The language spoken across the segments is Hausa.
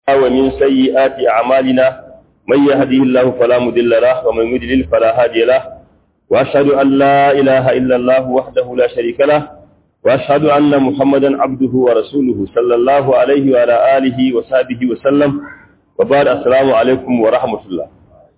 ومن سيئات أعمالنا من يهديه الله فلا مضل له ومن يضلل فلا هادي له وأشهد أن لا إله إلا الله وحده لا شريك له وأشهد أن محمدا عبده ورسوله صلى الله عليه وعلى آله وصحبه وسلم وبعد السلام عليكم ورحمة الله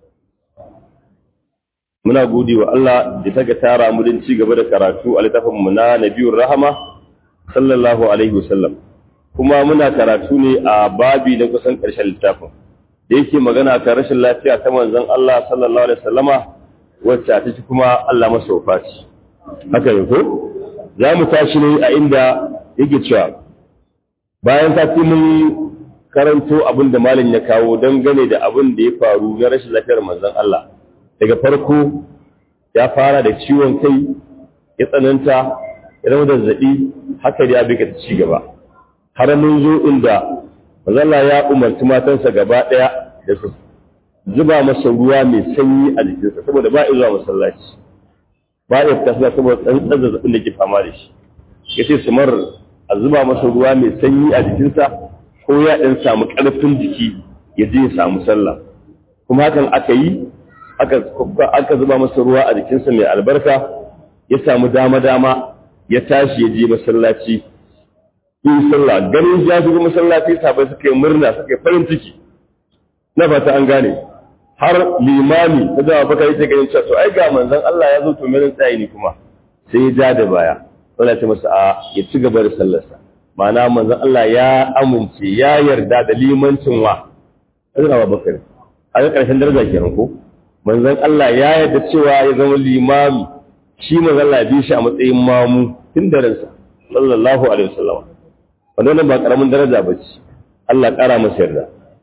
muna gode wa Allah da ta ga tara mu don ci gaba da karatu a littafin mu na Nabiyur Rahama sallallahu alaihi wasallam kuma muna karatu ne a babi na kusan ƙarshen littafin da yake magana kan rashin lafiya ta manzon Allah sallallahu alaihi wasallama wacce ta ci kuma Allah masa wafaci haka ne ko za mu tashi ne a inda yake cewa bayan ta mun karanto abin da malam ya kawo dangane da abin da ya faru na rashin lafiyar manzon Allah daga farko ya fara da ciwon kai ya tsananta ya zama zazzaɓi haka da ya bi ta ci gaba har mun zo inda mazalla ya umarci matansa gaba ɗaya da su zuba masa ruwa mai sanyi a jikinsa saboda ba zuwa masallaci ba ya fita suna saboda tsantsan zazzabin da ke fama da shi ya ce su mar a zuba masa ruwa mai sanyi a jikinsa ko ya ɗan samu ƙarfin jiki ya je ya samu sallah kuma hakan aka yi aka zuba masa ruwa a jikinsa mai albarka ya samu dama-dama ya tashi ya je masallaci yi sallah ganin ya shigo masallaci sabai suka yi murna suka yi farin ciki na fata an gane har limami ta zama baka yake ganin cewa to ai ga manzon Allah ya zo to merin tsayi ne kuma sai ya ja da baya wanda ce masa a ya ci gaba da sallarsa ma'ana manzon Allah ya amince ya yarda da limancin wa Azra Bakar a ga karshen daraja kenan ko manzon Allah ya yarda cewa ya zama limami shi manzon Allah ya bi shi a matsayin mamu tun da ransa sallallahu alaihi wasallam wannan ba karamin daraja ba ce Allah ƙara masa yarda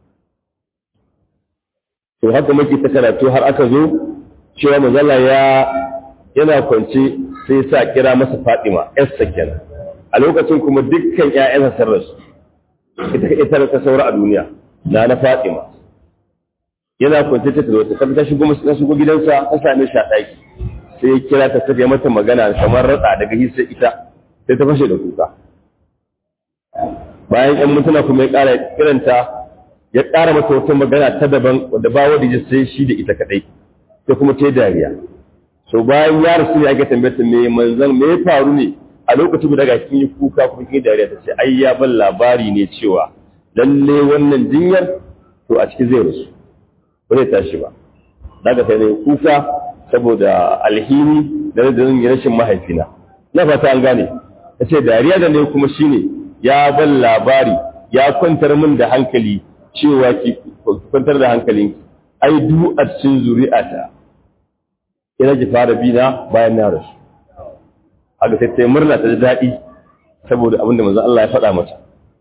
to haka muke ta karatu har aka zo cewa mazalla ya yana kwance sai sa kira masa Fatima yarsa kenan a lokacin kuma dukkan ƴaƴansa sun rasu ita ita ta saura a duniya na na Fatima yana kwance ta zo ta ta shigo ta shigo gidansa ta same shi a ɗaki sai ya kira ta tafiya mata magana kamar ratsa daga hisa ita sai ta fashe da kuka bayan ‘yan mutuna kuma ya ƙara kiranta ya ƙara mata wata magana ta daban wadda ba wadda ya sai shi da ita kaɗai ta kuma ta dariya so bayan ya rasu ya ga tambayar me manzan me ya faru ne a lokacin guda ga kin yi kuka kuma kin dariya ta ce ai ya ban labari ne cewa lalle wannan jinyar to a cikin zai rasu ba zai tashi ba daga sai ne kuka saboda alhini da rashin mahaifina na fata an gane ta ce dariya da ne kuma shine ya ban labari ya kwantar min da hankali cewa ki kwantar da hankalin ai du a cikin zuri'ata ina ki fara bina bayan na rasu haka sai ta murna ta daɗi saboda abinda manzon Allah ya faɗa mata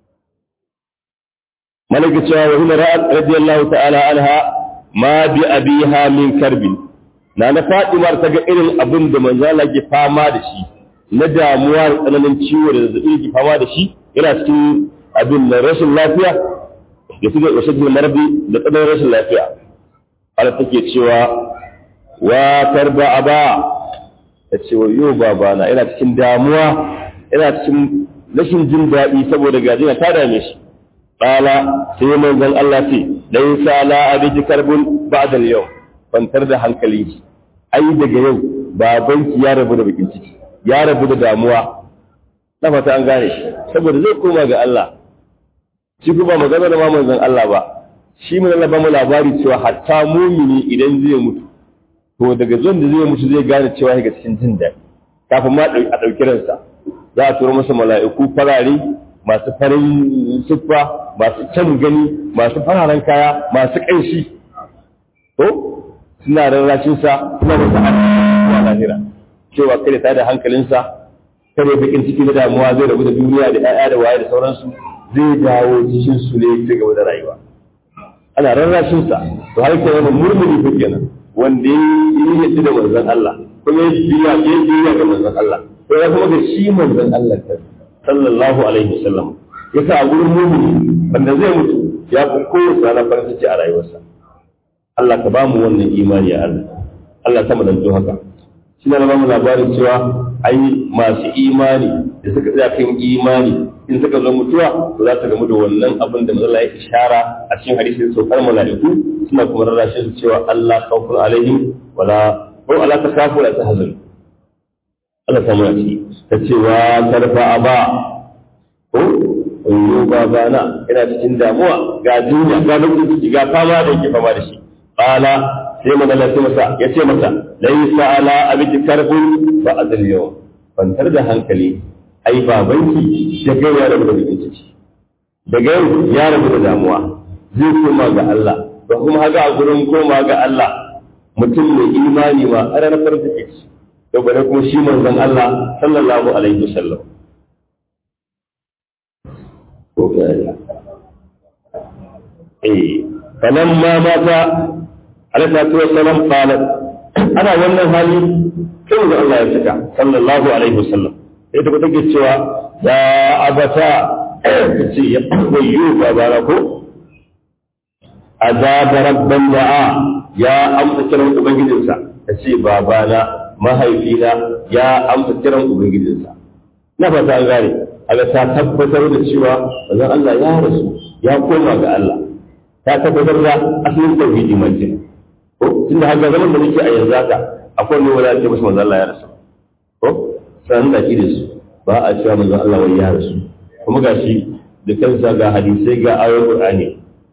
malaka cewa wa hina ra'at radiyallahu ta'ala anha ma bi abiha min karbin na na Fatima ta ga irin abin da manzon Allah ke fama da shi na damuwa da tsananin ciwo da zazzabi ke fama da shi yana cikin abin na rashin lafiya da suke wasu cikin marbi da tsananin rashin lafiya ala take cewa wa tarba aba ta ce wa yau babana yana cikin damuwa yana cikin rashin jin daɗi saboda gajina ta dame shi ƙala sai manzon Allah ce dai sa la abiji karbun ba'da yau kwantar da hankali ai daga yau babanki ya rabu da bakin ciki ya rabu da damuwa na fata an gane shi saboda zai koma ga Allah shi kuma magana da manzon Allah ba shi mun Allah ba mu labari cewa hatta mumini idan zai mutu to daga zuwan da zai mutu zai gane cewa ga cikin jin daɗi kafin ma a ɗauki ransa za a turo masa mala'iku farare masu farin siffa masu can gani masu fararen kaya masu ƙanshi to suna rarrashinsa suna masa a lahira cewa kada ta da hankalinsa kada ya bakin ciki da damuwa zai rabu da duniya da ƴaƴa da waye da sauransu zai dawo cikin su ne ci gaba da rayuwa ana rarrashin sa to har ke wani murmuri ko kenan wanda ya yi yadda da manzon Allah kuma ya biya ya biya ga manzon Allah to ya kuma ga shi manzon Allah ta sallallahu alaihi wasallam yasa a gurin mumini wanda zai mutu ya fi kowace ranar farin ciki a rayuwarsa Allah ka ba mu wannan imani ya Allah Allah ta mu danto haka shi na ba mu labarin cewa ai masu imani da suka tsaya kan imani in suka zo mutuwa to za su gamu da wannan abin da mazalla ya ishara a cikin hadisin saukar mala'iku suna kuma rarrashin su cewa Allah khawfun alaihim wala ko ala tasafu la tahzan Allah ta muna ci ta cewa tarfa aba ko ayyo babana ina cikin damuwa ga duniya ga bakin ciki ga fama da yake fama da shi qala sai magana sai masa ya ce masa laysa ala abiki karbun ba azal yau kwantar da hankali ai babanki da kai ya rabu da bakin ciki daga yau ya rabu da damuwa zai koma ga Allah ba kuma haka a gurin koma ga Allah mutum mai imani ma a ranar farin ciki to bare kuma shi manzon Allah sallallahu alaihi wasallam ko ga eh falamma mata alaihi salatu wassalam qalat ana wannan hali sai da Allah ya saka sallallahu alaihi wasallam sai da take cewa ya abata ce ya koyo babara ko azaba rabban da'a ya amsa kiran ubangijinsa ta ce babana mahaifina ya amsa kiran ubangijinsa na fata an gane aga ta tabbatar da cewa bazan Allah ya rasu ya koma ga Allah ta tabbatar da asalin tauhidi mai ko tunda haka zaman da nake a yanzu haka akwai ne wala ce musu manzo Allah ya rasu ko san da da su ba a cewa manzo Allah wai ya rasu kuma gashi da kansa ga hadisai ga ayoyin Qur'ani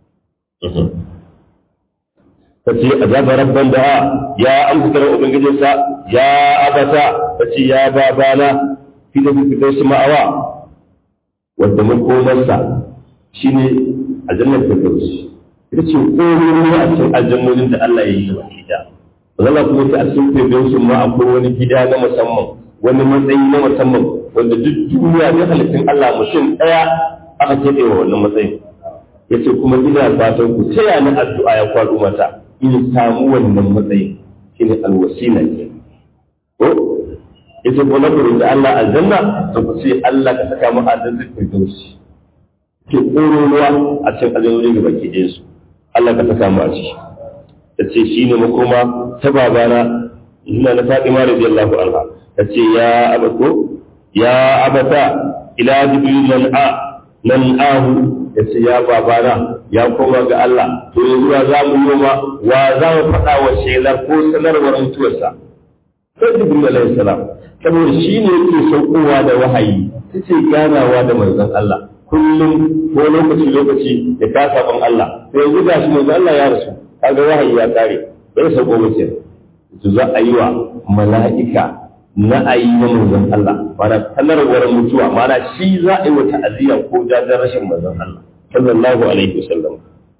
tace azaba rabban da ya amsa kiran ubangijinsa ya abata tace ya babana fi da fi da su ma'awa wanda makomarsa shine aljannar firdaus ita ce komai a cikin aljannonin da Allah ya yi wa ita Allah kuma ta cikin firdaus ma akwai wani gida na musamman wani matsayi na musamman wanda duk duniya ta halittun Allah mutum ɗaya aka keɓe wa wannan matsayin ya ce kuma ina fatan ku taya ni addu'a ya kwaɗo mata in samu wannan matsayin shi ne alwasila ke ko ya ce ko na da Allah aljanna to ku ce Allah ka saka mu aljanna firdaus ke ƙororuwa a cikin aljannoni ga baki ɗayan su Allah ka saka mu a ciki ta ce shi ne makoma ta babana ina na Fatima radiyallahu anha ta ce ya abako ya abata ila jibril nan a nan ahu ya ce ya babana ya koma ga Allah to yanzu wa za mu yi wa za mu faɗa wa shelar ko sanarwar mutuwarsa sai jibril alaihi salam saboda shi ne yake saukowa da wahayi ta ce ganawa da manzon Allah kullum ko lokaci lokaci ya ta saban Allah to yanzu ga shi manzon Allah ya rasu kaga wahayi ya kare bai sauko mace to za a yi wa mala'ika na ayi na manzon Allah mana sanarwar mutuwa mana shi za a yi wa ta'aziyya ko jajen rashin manzon Allah sallallahu alaihi wasallam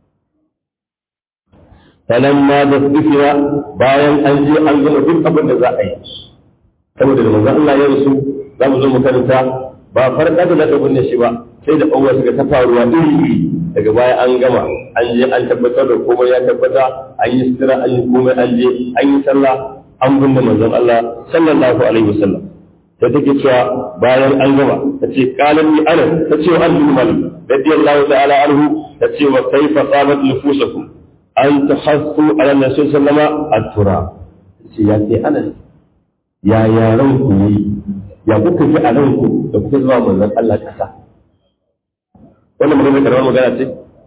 falamma da tsifira bayan an je an gama duk abin da za a yi saboda da manzon Allah ya rasu za mu zo mu karanta ba farka da zaka binne shi ba sai da ɓanwa suka ta faruwa iri iri daga baya an gama an je an tabbatar da komai ya tabbata an yi sitira an yi komai an je an yi sallah an binne manzon Allah sallallahu alaihi wasallam ta take cewa bayan an gama ta ce qalan li ana ta ce an bin malik radiyallahu ta'ala anhu ta ce wa kaifa qamat nufusakum an tahassu ala nabi sallama at-tura ce ya ce ana ya yaran ku yi ya kuka ji a ranku da kuka zuwa manzon Allah kasa wannan magana karamar magana ce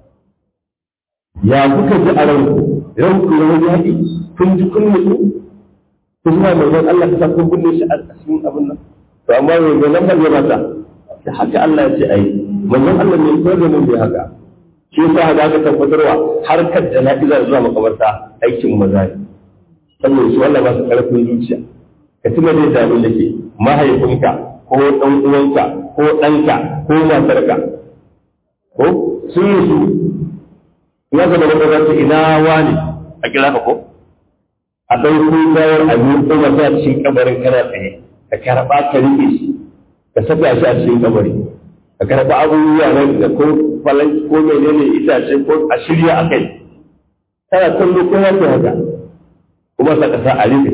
ya kuka ji a ranku ranku rawar yaƙi kun ji kun mutu kun zuwa manzon Allah kasa kun binne shi a cikin abin nan to amma mai ga lambar ya mata da haka Allah ya ce ai manzon Allah ne ko da mun bai haka shi yasa haka aka tabbatarwa harkar jana'iza zuwa makabarta aikin maza ne saboda su Allah ba su karfin zuciya ka tuna da abin da ke mahaifinka ko ɗan uwanka ko ɗanka ko matarka ko sun yi su ya zama da ƙasar ina wani a kira ka ko a ɗauko gawar a yi kuma ta cikin kabarin kana tsaye ka karɓa ka riƙe shi ka saka shi a cikin kabari ka karɓa abubuwa na da ko falan ko menene itace ko a shirya a kai kana kallo ko ya ce haka kuma sa ka sa a riƙe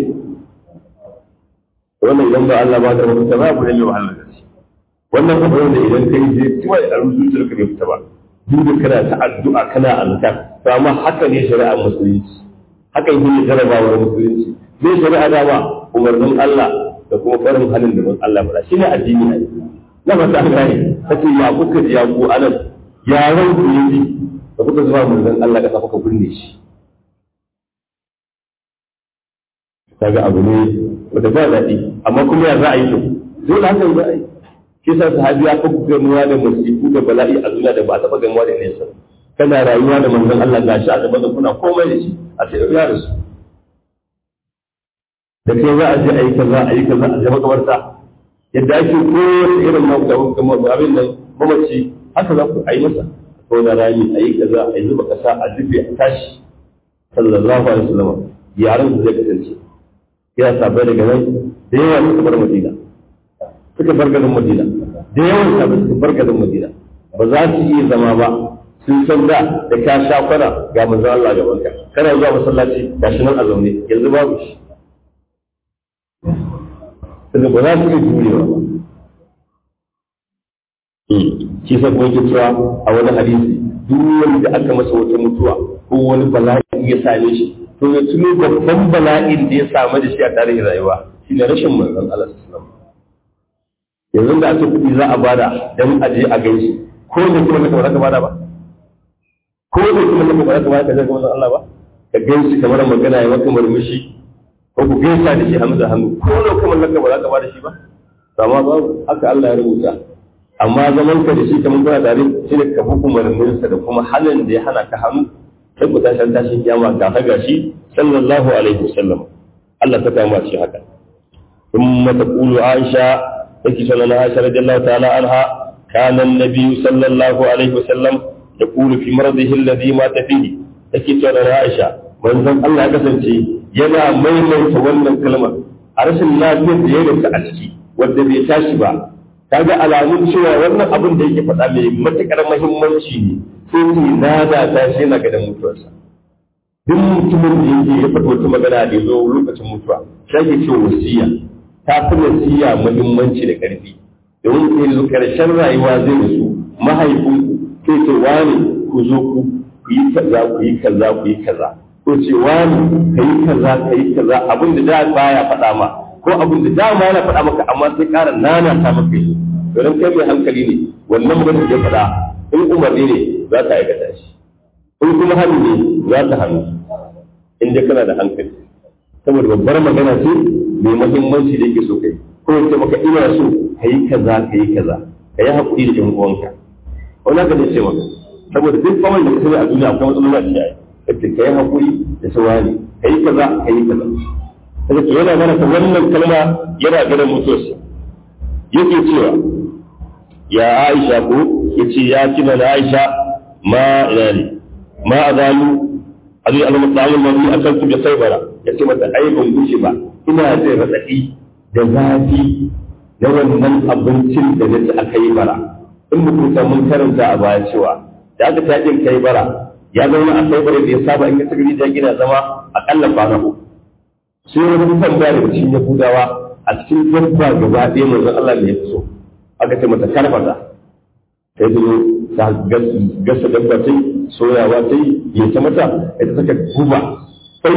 wannan idan ba Allah ba da mafita ba ku ne wahalar da shi wannan abu da idan kai je kawai a zuciyar ka bai fita ba duk da kana ta addu'a kana azkar to amma haka ne shari'ar musulunci haka yi ne jarabawar musulunci zai shari'a dama umarnin Allah da kuma farin halin da Allah faɗa shine addini ne na ba ta gane kace ya kuka ji ya ku anan yaran ku yi da kuka zuwa manzon Allah ka kuka binne shi kaga abu ne wanda ba daɗi amma kuma ya za a yi to dole haka za a yi shi sa sahabi ya fi gamuwa da musibu da bala'i a duniya da ba a taɓa gamuwa da nesa kana rayuwa da manzon Allah gashi a gaban kuna komai da shi a ce ya rasu da kai za a je a yi kaza a yi kaza a je makabarta yadda ake kowace irin abin nan mamaci haka za ku a yi masa ko na rami a yi kaza a yi zuba kasa a rufe a tashi sallallahu alaihi wasallam yaran su zai kasance ya sabai daga nan da yawa suka bar madina suka bar garin madina da yawan sabai suka bar garin madina ba za su iya zama ba sun san da da ka sha kwana ga manzo Allah gaban ka kana zuwa masallaci ga shi nan a zaune yanzu babu shi daga ba za su iya jurewa ba shi sa kuma yake cewa a wani hadisi duk wanda aka masa wata mutuwa ko wani bala'i ya same shi to ya tuno babban bala'in da ya samu da shi a tarihin rayuwa shi ne rashin manzon Allah sallallahu yanzu da ake kuɗi za a bada dan a je a gaishe ko da kuma ka ba ka bada ba ko da kuma ka ba ka bada ka je ga manzon Allah ba ka gaishe kamar magana ya maka murmushi ko ku gaisa da shi hannu da hannu ko da kuma laka ba za ka bada shi ba amma babu haka Allah ya rubuta amma zaman ka da shi kamar kuna tare shi ne ka hukumar mulsa da kuma halin da ya hana ka hannu sai ku tashi tashin kiyama ga ta gashi sallallahu alaihi wasallam Allah ta kama shi haka thumma taqulu Aisha take sallallahu Aisha radiyallahu ta'ala anha kana an-nabi sallallahu alaihi wasallam yaqulu fi maradihi alladhi mata fihi take sallallahu Aisha manzon Allah ya kasance yana maimaita wannan kalmar a rashin lafiyar da ya rasa a ciki wanda bai tashi ba kaga alamun cewa wannan abin da yake faɗa mai matuƙar muhimmanci ne sai ce na da ta shi yana gadan mutuwarsa duk mutumin da yake ya faɗa wata magana da ya zo lokacin mutuwa shi ake cewa wasiya ta fi wasiya muhimmanci da ƙarfi domin sai yanzu ƙarshen rayuwa zai rasu mahaifin sai ce wani ku zo ku yi kaza ku yi kaza ku yi kaza ko ce wani ka yi kaza ka yi kaza abin da da baya faɗa ma ko abin da dama yana faɗa maka amma sai ƙara nana ta maka yi don kai mai hankali ne wannan maganar da ya faɗa in umarni ne za ta aikata shi in kuma hannu ne za ta hannu in dai kana da hankali saboda babbar magana ce mai muhimmanci da yake so kai ko ya maka ina so ka yi kaza ka yi kaza ka yi haƙuri da ƴan uwanka wani haka ne ce maka saboda duk kawai da ka sani a duniya akwai matsaloli a cikin kace ka yi haƙuri da sawani ka yi kaza ka yi kaza kaga to yana mana wannan kalma yana ganin mutuwarsa yake cewa ya Aisha ko yace ya kina da Aisha ma ina ne ma azalu abi al-mutawil mabi akaltu bi saybara yace mata ai ban gushe ba ina da radadi da zafi da wannan abincin da nace aka yi bara in mutum mun karanta a baya cewa da aka tajin kai bara ya zauna a saybara da ya saba in ka tsiri da gina zama akalla kwana uku sai wani tambaya daga cikin yahudawa a cikin dabba gaba ɗaya manzon Allah ne ya fi so aka ce mata karfata sai ta zo ta gasa dabba ta soyawa ta yi ya ta mata ita saka guba sai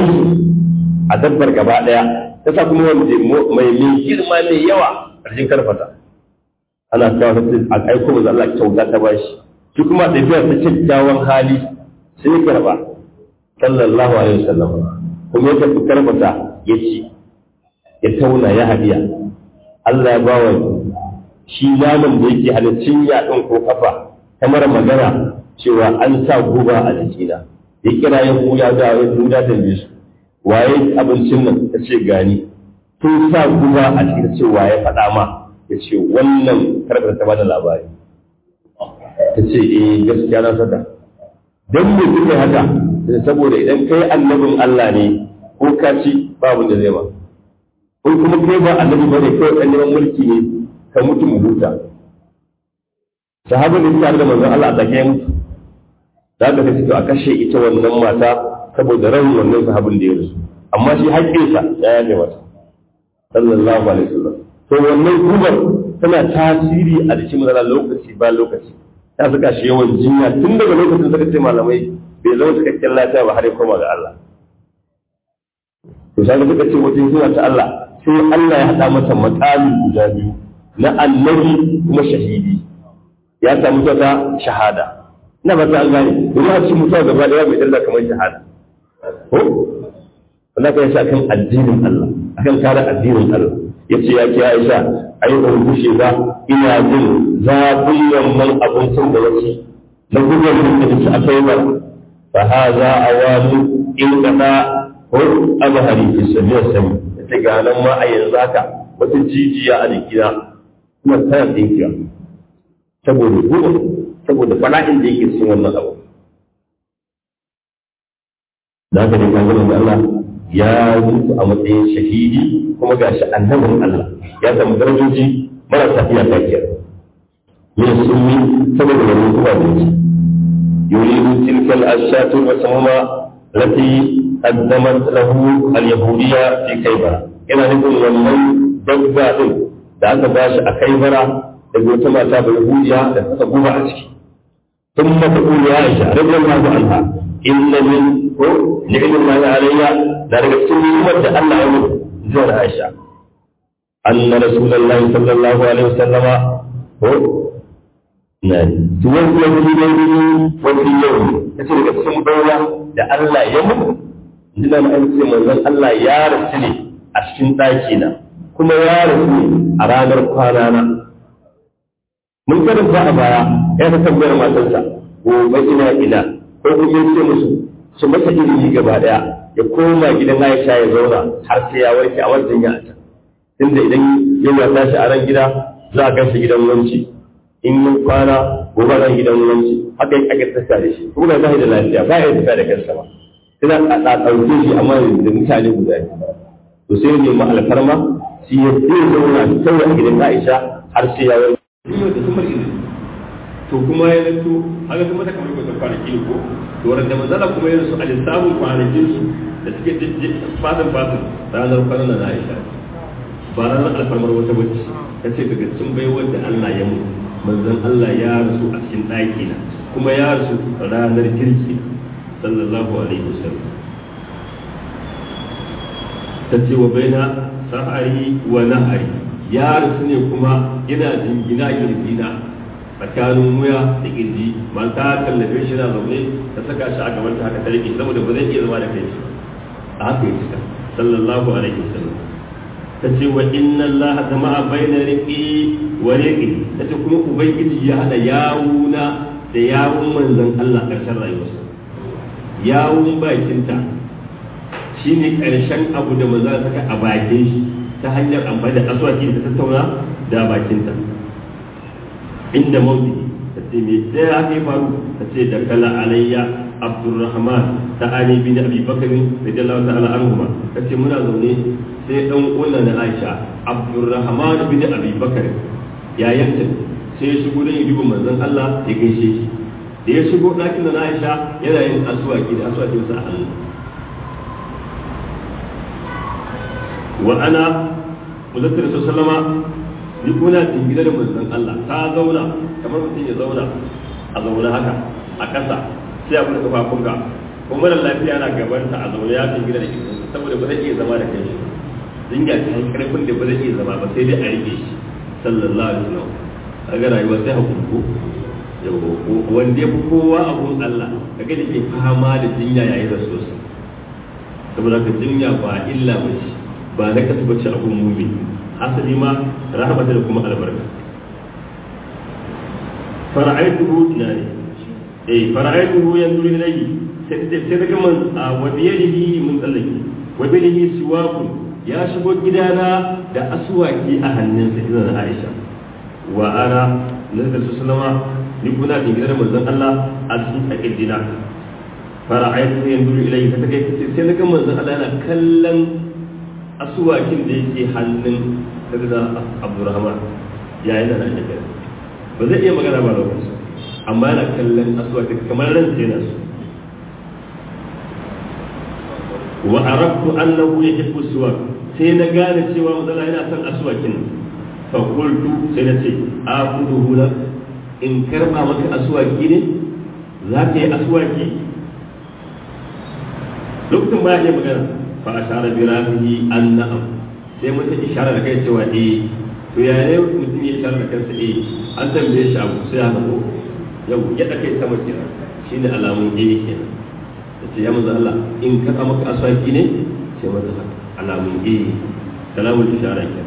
a dabbar gaba ɗaya ta sa kuma wanda mai mai girma mai yawa a cikin karfata ana kawo ta a aiko manzon Allah kyauta ta bashi shi kuma ɗabi'ar ta kyakkyawan hali sai ya karba sallallahu alaihi wasallam kuma ya tafi karbata ya ci ya tauna ya hadiya Allah ya ba wa shi naman da yake halittun yaɗin ko kafa kamar magana cewa an sa guba a jikina ya kira ya huya da ya huda da su waye abincin nan ta ce gani tun sa guba a cikin ce waye faɗa ma ya ce wannan karɓar ta bada labari ta ce eh gaskiya na saka don me kuke haka saboda idan kai annabin Allah ne ko ka ci babu da zai ba ko kuma kai ba annabi bane kawai dan neman mulki ne ka mutu mu huta sahabin da tare da manzon Allah a take mutu da ka kace to a kashe ita wannan mata saboda ran wannan sahabin da ya rasu amma shi haƙƙinsa ya yaje mata sallallahu alaihi wasallam to wannan gubar tana tasiri a jikin mazala lokaci ba lokaci ta saka shi yawan jinya tun daga lokacin suka ce malamai bai zama cikakken lafiya ba har ya koma ga Allah to sai suka ce wajen zuwa ta Allah sai Allah ya haɗa mata makami guda biyu na annabi kuma shahidi ya samu ta shahada ina ba ta an gane domin a cikin mutuwa gaba ɗaya mai dalla kamar shahada ko wanda ka yasa akan addinin Allah akan kare addinin Allah yace ya ki Aisha ai ban gushe ba ina jin zafin yamman abincin da yake na gudun da take a kai ba fa hadha awalu in kana ko abahari fi sabiya sami yace ga nan ma a yanzu haka wata jijiya a jikina kuma tana tsinkiya saboda gudun saboda bala'in da yake cikin wannan abu da haka ne kan da Allah ya mutu a matsayin shahidi kuma ga shi annabin Allah ya samu darajoji marasa iya tafiya min sunni saboda wani zuwa da yake yuridu tilkal ashatu wa samama lati qaddamat lahu al-yahudiyya fi kaybara yana nufin wannan dabba din da aka bashi a kaybara daga wata mata bai yahudiya da ta guba a ciki ثم تقول يا عائشة رضي الله عنها إن من نعم الله علي ذلك السنة يمد أن أمر زين عائشة أن رسول الله صلى الله عليه وسلم هو نعم توفي في ليله وفي يوم يصير السنة دولة لأن لا يمر إنما أن من الله يا رسولي أشكن تاكينا كما يا رسولي أرانا رقانا mun karanta a baya ya ta tambayar matarsa gobe ina ina ko kuma ce musu su masa ilimi gaba daya ya koma gidan Aisha ya zauna har sai ya warke a wajen ya ta tunda idan yana tashi a ran gida za a gashi gidan wanci in mun kwana gobe ran gidan wanci haka yake ake tsaka da shi kuma ga da lafiya ba ya tafiya da kansa ba sai a ɗauke shi amma da mutane guda to sai ne ma alfarma shi ya zauna kawai a gidan Aisha har sai ya warke yau da sumar izini to kuma ya zanto haka kuma ta kamar kwasan kwanaki ne ko to wurin da manzala kuma ya rasu a lissafin kwanakin su da suke fatan fatan ranar kwanan na Aisha ba ranar alfarmar wata bacci ta ce daga cikin baiwar da Allah ya mu manzon Allah ya rasu a cikin ɗaki na kuma ya rasu ranar kirki sallallahu alaihi wasallam ta ce wa baina sa'ari wa nahari ya rasu ne kuma yana jingina kirjina tsakanin wuya da kirji mata tallafe shi na zaune ta saka shi a gaban ta haka ta rike saboda ba zai iya zama da kai a haka ya cika sallallahu alaihi wasallam ta ce wa inna allaha jama'a baina riqi wa riqi ta ce kuma ubangiji ya hada yawuna da yawun manzon Allah karshen rayuwarsa yawun bakinta shine karshen abu da manzon saka a bakin shi ta hanyar amfani da aswaki da tattauna da bakinta inda mauti ta ce me sai ya kai faru ta ce da kala alayya abdurrahman ta ali bin abi bakr radiyallahu ta'ala anhu ta ce muna zaune sai dan uwan na aisha abdurrahman bin abi bakr yayin ta sai ya shigo dan yi manzon Allah ya gaishe shi da ya shigo ɗakin na aisha yana yin aswaki da aswakin sa a hannu wa ana muzakkar sallama ni kuna tingida da manzon Allah ta zauna kamar mutum ya zauna a zauna haka a ƙasa sai a bude kafafunka kuma mara lafiya na gabanta a zaune ya tingida da kirkinsa saboda ba zai iya zama da kai dinga ta karfin da ba zai iya zama ba sai dai a rike shi sallallahu alaihi wasallam kaga rayuwa sai hakuri ko wanda ya fi kowa abun Allah kaga da ke fama da jinya yayin da sosai saboda ka jinya ba illa ba ce ba na kasu bace abun mumi asali ma rahmata da kuma albarka fara'aituhu ina ne eh fara'aituhu yanzu ilayhi sai sai daga man wa biyadihi mun tsallake wa biyadihi siwaku ya shigo gidana da aswaki a hannunsa ina na Aisha wa ana nazar sallama ni kuna da gidan manzon Allah a cikin akidina fara'aituhu yanzu ilayhi sai daga sai daga manzon Allah yana kallon asuwakin da yake hannun da abdurrahman yayin da nan ya ba zai iya magana ba lokaci amma yana kallon asuwakin kamar ran sai na su wa arabtu annahu yuhibbu suwak sai na gane cewa mazala yana son asuwakin fa qultu sai na ce afuduhu la in karba maka asuwaki ne za ka yi asuwaki lokacin ba ya iya magana fa ashara bi rafihi an na'am sai mutum ishara da kai cewa eh to ya ne mutum ya ishara da kansa eh an tambaye shi abu sai ya ko yau ya da kai sama kenan shine alamun eh kenan yace ya manzo Allah in ka maka aswaki ne sai manzo alamun eh kalamul ishara kenan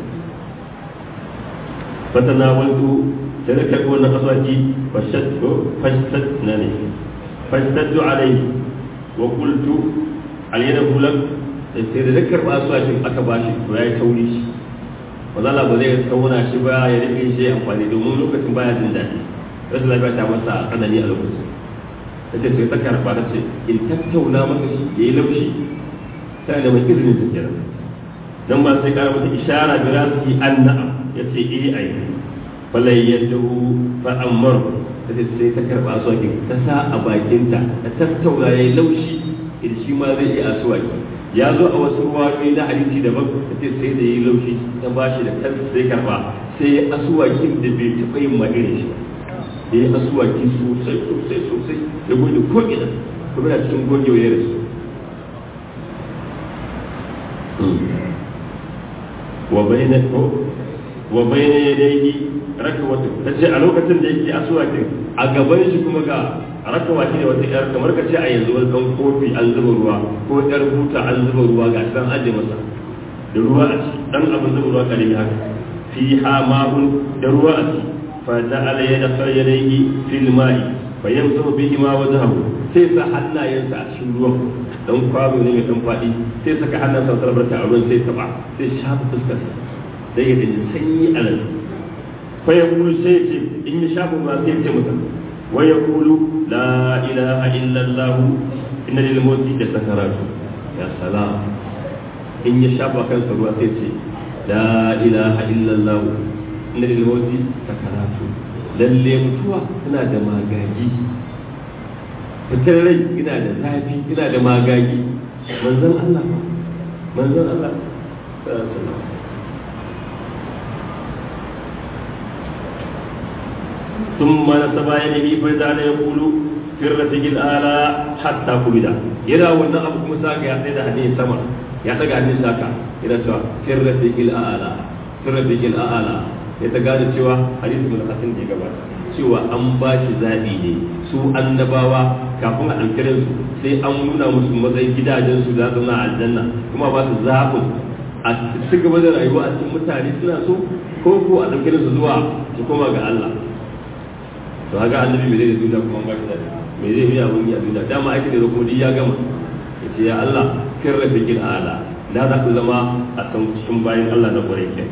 fatanawaltu sai da karɓi wannan aswaki fashtad na ne fashtaddu alaihi wa qultu alyada hulak sai da karɓi aswakin aka bashi to yayi tauri shi wazala ba zai tauna shi ba ya rike shi amfani domin lokacin baya jin daɗi rashin lafiya ta masa tsanani a lokacin ta ce sai ta karɓa ta ce in tattauna maka shi ya yi laushi sai da mai izinin ta kenan dan ba sai kara mata ishara da rasu an na'am ya ce eh ai falai yadda fa ammar ta ce sai ta karɓa aswakin ta sa a bakinta ta tattauna ya yi laushi in shi ma zai yi aswaki ya zo a wasu ruwayoyi na hadisi daban ta ce sai da yi laushi ta ba shi da kansa sai karba sai ya asuwakin da bai taɓa yin irin shi da ya asuwaki sosai sosai sosai ya goge ko ina kuma na cikin goge wa da su wa bayna ko wa bayna yadayhi rakawatu tace a lokacin da yake asuwakin a gaban shi kuma ga rakawa shi ne wata yar kamar ka ce a yanzu wani dan kofi an zuba ruwa ko yar buta an zuba ruwa ga shi dan aje masa da ruwa a ci dan abin zuba ruwa kalimi haka fi ha ma'un da ruwa a ci fa ja'ala yadkhulu yadayhi fil ma'i fa yamsahu bihi ma wajhahu sai sa hannayensa a cikin ruwan dan kwano ne mai dan fadi sai saka hannunsa a sarbarta a ruwan sai taba sai shafa fuskarsa sai ya dinga sanyi a nan fa yaqulu sai ce in ya shafa ba sai ya ce mutum ويقول لا إله إلا الله إن للموت لسكرات يا سلام إن يشاء كان سروا تيتي لا إله إلا الله إن للموت سكرات lalle mutuwa tana da magagi fitar rai ina da zafi ina da magagi manzon Allah manzon Allah ثم نسب يده فجعل يقول في الرفيق الأعلى حتى قبض يرى وانا أبو موسى يا سيدة حديث سما يا تقع حديث ساكا يرى سوا في الرفيق الأعلى في الرفيق الأعلى يتقال سوا حديث من الحسن دي قبل cewa an ba shi zaɓi ne su annabawa kafin a ɗaukirin su sai an nuna musu matsayin gidajen su za su na aljanna kuma ba su zaɓin a ci gaba da rayuwa a cikin mutane suna so ko ko a ɗaukirin su zuwa su koma ga Allah to haka annabi me zai duniya kuma ba shi da me zai yi abun ya duniya dama aiki da rukuni ya gama yace ya Allah kin rafiqil ala da za ku zama a kan cikin bayin Allah na kwarai ke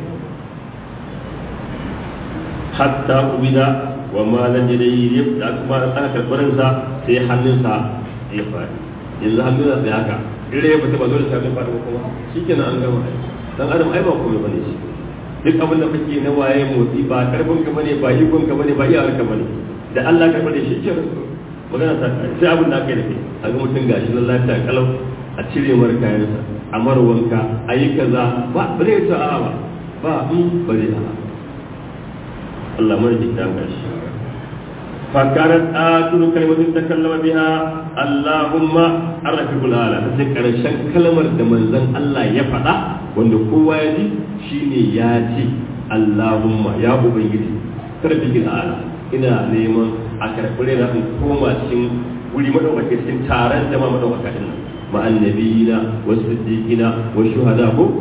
hatta ubida wa ma lan yadayhi da kuma aka karbarin sa sai hannunsa ya fadi yanzu hannunsa sai haka dire ya fita ba dole sai ya fadi ba kuma shikenan an gama dan adam ai ba komai bane shi duk abin da kake na waye motsi ba karfin ka bane ba ikon ka bane ba iyawar ka bane da Allah ka bane shi ke magana ta sai abin da aka yi da kai a ga mutum gashi na lafiya kalau a cire mar kayansa a mar wanka a yi kaza ba ba zai ta a ba ba in ba zai a Allah mara jin dan gashi فكانت آخر كلمة تكلم بها اللهم الرفيق الأعلى تذكر شن كلمة من زن الله يفعل wanda kowa ya ji shine ya ce Allahumma ya ubangiji karfi ala ina neman a karɓi na in koma cikin wuri madaukake cikin taron jama'a madaukaka din nan ma annabiyina wa siddiqina wa shuhada ko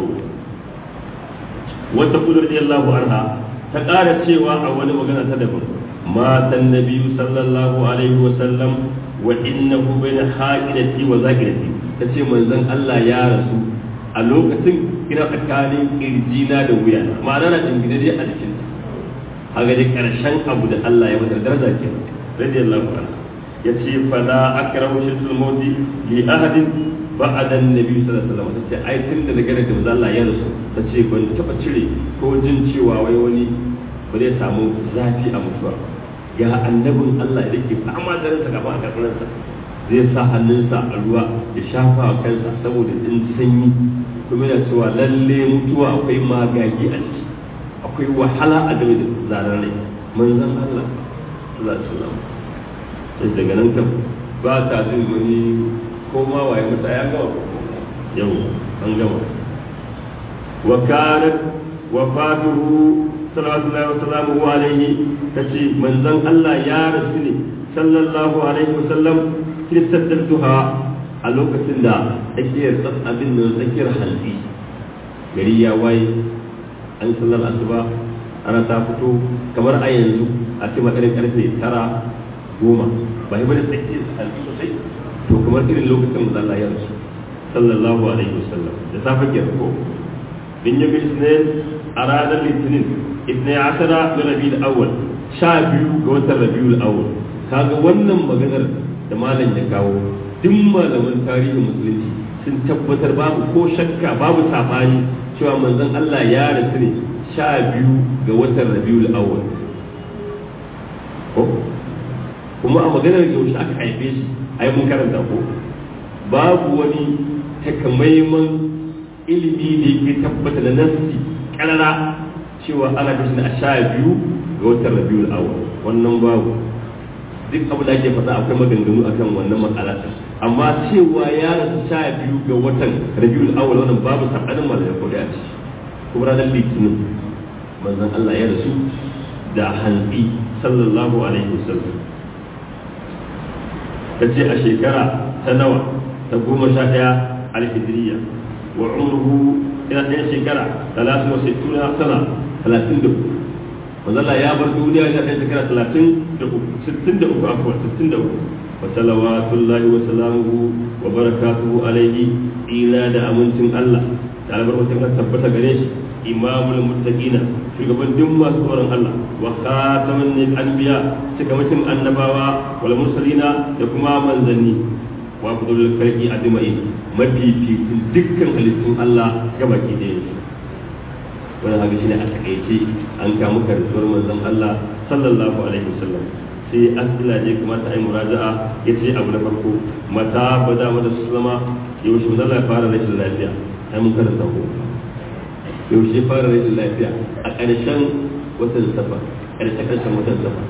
wata kudur radiyallahu anha ta ƙara cewa a wani magana ta daban matan nabiyyu sallallahu alaihi wa sallam wa innahu bayna haqidati wa zakirati tace manzon Allah ya rasu a lokacin ina tsakanin kirjina da wuya ma'ana na jingine dai a jikin a ga karshen abu da Allah ya mata daraja ke radiyallahu anhu yace fala akrahu shirkul mauti li ahadin ba'da annabi sallallahu alaihi wasallam tace ai tun da daga da manzo Allah ya rasu tace ban taba cire ko jin cewa wai wani ba zai samu zafi a mutuwa ya annabin Allah da yake fama da ransa gaba a karɓarsa zai sa hannunsa a ruwa ya shafa a kansa saboda in sanyi kuma yana cewa lalle mutuwa akwai magagi a ciki akwai wahala a game da zarar rai manzon Allah sallallahu alaihi wasallam sai daga nan kan ba ta jin wani ko ma waye mata ya gama yau an gama wa kanat wafatuhu sallallahu alaihi wasallam alaihi kace manzon Allah ya rasu ne sallallahu alaihi wasallam kiristar duha a lokacin da tsakiyar abin da tsakiyar halbi gari ya waye an sallar asuba ana ta fito kamar a yanzu a ce makarin karfe tara goma ba yi bane tsakiyar halbi sosai to kamar irin lokacin da Allah ya rasu sallallahu alaihi wasallam da safe ke ko bin yi bisnin a ranar litinin ibn asara da rabiul awwal sha biyu ga watan rabiul awwal kaga wannan maganar da malam ya kawo duk malaman tarihin musulunci sun tabbatar babu ko shakka babu sabani cewa manzon Allah ya rasu ne sha biyu ga watan rabiul awwal ko kuma a maganar yaushe aka haife shi ai mun karanta ko babu wani takamaiman ilimi da yake tabbata da nassi karara cewa ana kashe a sha biyu ga watan rabiul awwal wannan babu duk abu da ake faɗa akwai maganganu akan wannan matsala amma cewa ya rasu sha biyu ga watan rabiul awwal wannan babu sabanin malamai ko da ci kuma ranar litinin manzon Allah ya rasu da hanzi sallallahu alaihi wasallam ta ce a shekara ta nawa ta goma sha ɗaya alhijiriya wa umruhu ina ɗaya shekara talatin wa sittuna sana talatin da uku manzala ya bar duniya ya ɗaya shekara talatin da uku sittin da uku afuwa sittin da uku wa salawatullahi wa salamuhu wa barakatuhu alaihi ila da amincin Allah da albarkacin Allah tabbata gare shi imamul muttaqina shugaban duk masu tsoron Allah wa khataman anbiya cikamakin annabawa wal mursalina da kuma manzanni wa fudul khalqi ajma'in mafificin dukkan halittun Allah gabaki ɗaya wani haka shine a takaice an kamu karatuwar manzon Allah sallallahu alaihi wasallam sai asila ne kamata ai muraja'a yace abu na farko mata bada mata sallama yaushe manzon Allah ya fara rashin lafiya ai mun karanta ko yaushe fara rashin lafiya a ƙarshen watan safa ƙarshen ƙarshen watan safa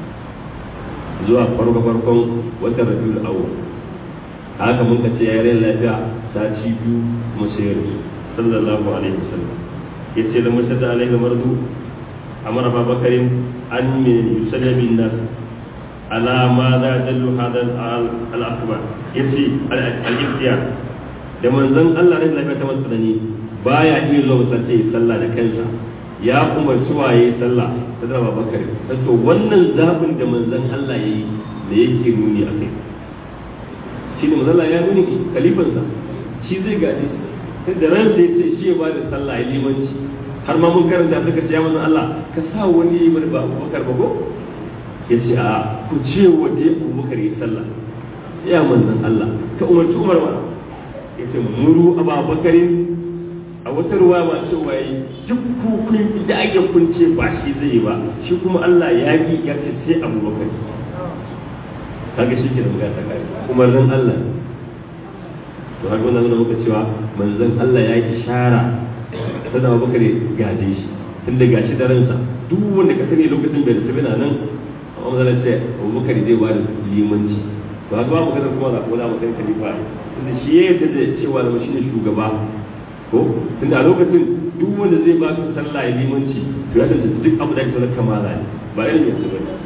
zuwa farko farkon watan rabiul awwal haka mun kace ya rai lafiya sati biyu kuma sai ya rasu sallallahu alaihi wasallam yace da mashada alaihi mardu amara babakarin an min yusalli bin nas ala ma za dallu hada al akbar yace al ihtiyar da manzon Allah rai lafiya ta masanani baya iya zuwa masallaci sallah da kansa ya umarci waye sallah ta da babakar to wannan zabin da manzon Allah yayi da yake nuni akai shi ne mazalla ya nuni kalifansa shi zai gaji sai da ran sai ce shi ya ba da sallah ya limanci har ma mun karanta suka ce ya manzon Allah ka sa wani yi mana ba Abubakar ba ko ya ce a ku ce wa dai Abubakar ya sallah ya manzon Allah ka umarci Umar ba ya ce muru Abubakarin a wata ruwa ma cewa yi duk kukun da ake kunce ba shi zai yi ba shi kuma Allah ya yi ya ce sai Abubakar kaga shi ke da magana ta kai umarnin Allah to har wannan nuna muka cewa manzon Allah ya yi ishara sai Abu Bakar gaje shi tunda gashi da ransa duk wanda ka sani lokacin bai da sabina nan amma manzon ce Abu Bakar zai ba da limanci to haka ba mu kada kuma za ko da mutum khalifa tunda shi ya yarda da cewa da shi ne shugaba ko tunda a lokacin duk wanda zai ba ka sallah ya limanci to ya tantance duk abu da ke sanar kamala ne ba irin yanzu ba ne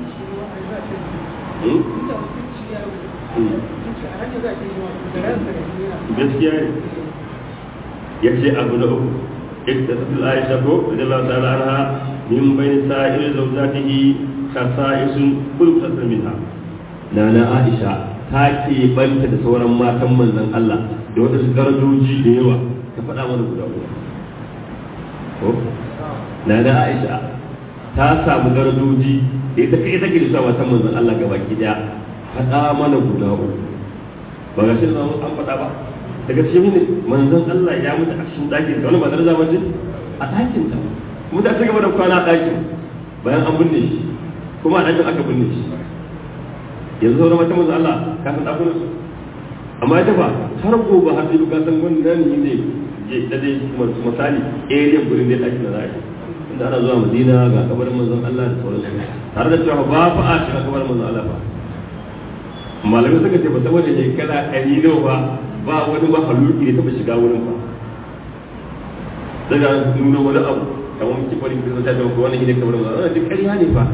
gaskiya ne ya ce abu na uku ita ta tula aisha ko da Allah ta'ala anha min bayni sa'ir zawjatihi khasa'isun kullu tasar minha nana aisha ta ke banta da sauran matan manzon Allah da wata su darajoji da yawa ta faɗa mana guda uku ko nana aisha ta samu darajoji da ita kai take da sa matan manzon Allah gabaki daya faɗa mana guda uku ba ga shi da an faɗa ba daga cikin ne manzon Allah ya mutu a cikin ɗakin ta wani ba daraja ba ce a ɗakin ta kuma ta gaba da kwana a ɗakin bayan an binne shi kuma a ɗakin aka binne shi yanzu sauran mata manzon Allah ka san ɗakunan su amma ita ba har gobe har sai ka san wannan ne ne da dai misali area gurin da ɗakin da za a yi inda ana zuwa Madina ga kabarin manzon Allah da sauransu tare da cewa ba fa a shiga kabarin manzon Allah ba malamai suka ce ba saboda shekara ɗari nawa ba ba wani ba haluki da taɓa shiga wurin ba daga nuna wani abu kamar muke bari da ta da wannan ne kamar wannan duk ƙarya ne fa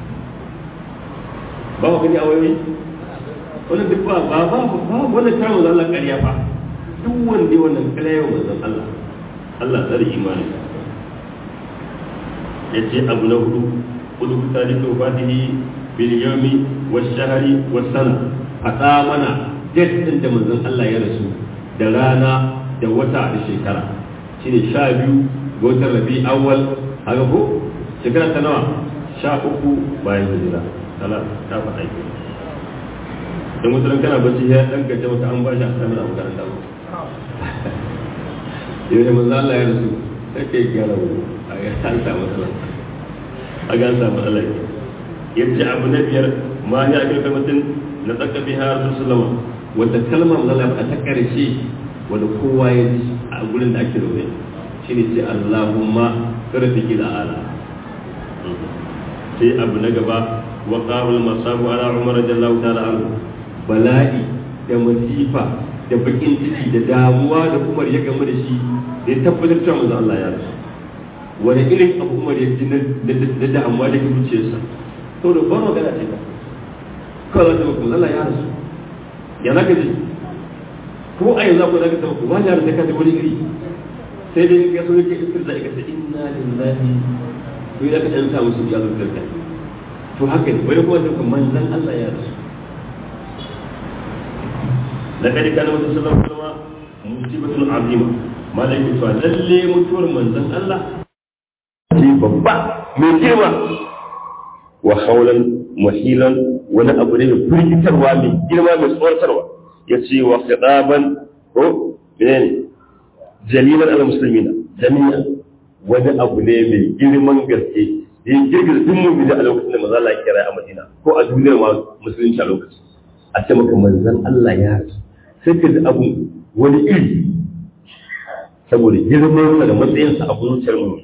ba ku gani a wayoyi wannan duk ba ba ba ba wannan ta manzon Allah ƙarya fa duk wanda wannan ƙarya wa manzon Allah Allah tsare imani yace abu na hudu kudu tarihi fatihi bil yawmi wash shahri was sana fada mana date din da manzon Allah ya rasu da rana da wata da shekara shine sha biyu ga watan rabi awwal haka ko shekara ta nawa sha uku bayan hijira kala ta faɗa ke da mutum kana bacci ya dan gaje maka an bashi a samun abu karanta ba yau da manzo Allah ya rasu sai kai gyara wani a ga an samu matsala a ga an samu matsala ke yace abu na biyar ma ya ga kamatin na tsaka biha rasulullah wata kalmar Allah ba ta karshe wanda kowa ya ji a gurin da ake zaune shine ce Allahumma karfiki da ala sai abu na gaba wa qawul masabu ala umar radiyallahu ta'ala anhu bala'i da masifa da bakin ciki da damuwa da umar ya gamu da shi da ya tabbatar cewa manzo Allah ya rasu wani irin abu umar ya ji na damuwa da ke zuciyarsa to da ba magana ce ba kawai zaka maka Allah ya rasu ya zaka ji ko a yanzu ko zaka tabbata ba ya rasu ka ji wani iri sai dai ka so yake istirza ka ce inna lillahi to idan ka dan samu su ya zo da to haka ne wani kuma sai manzon Allah ya rasu لقد كان النبي صلى الله عليه وسلم مصيبة عظيمة ما لا يكفى للي متور من ذن الله babba mai girma wa haulan muhilan wani abu ne mai firgitarwa mai girma mai tsoratarwa ya ce wa khitaban ko menene jalilan al muslimina jami'a wani abu ne mai girman gaske ya girgiza duk mu da a lokacin da manzo Allah ya kira a Madina ko a duniyar ma musulunci a lokacin a ce maka manzon Allah ya rasu sai ka ji abu wani iri saboda girman da matsayinsa a zuciyar mu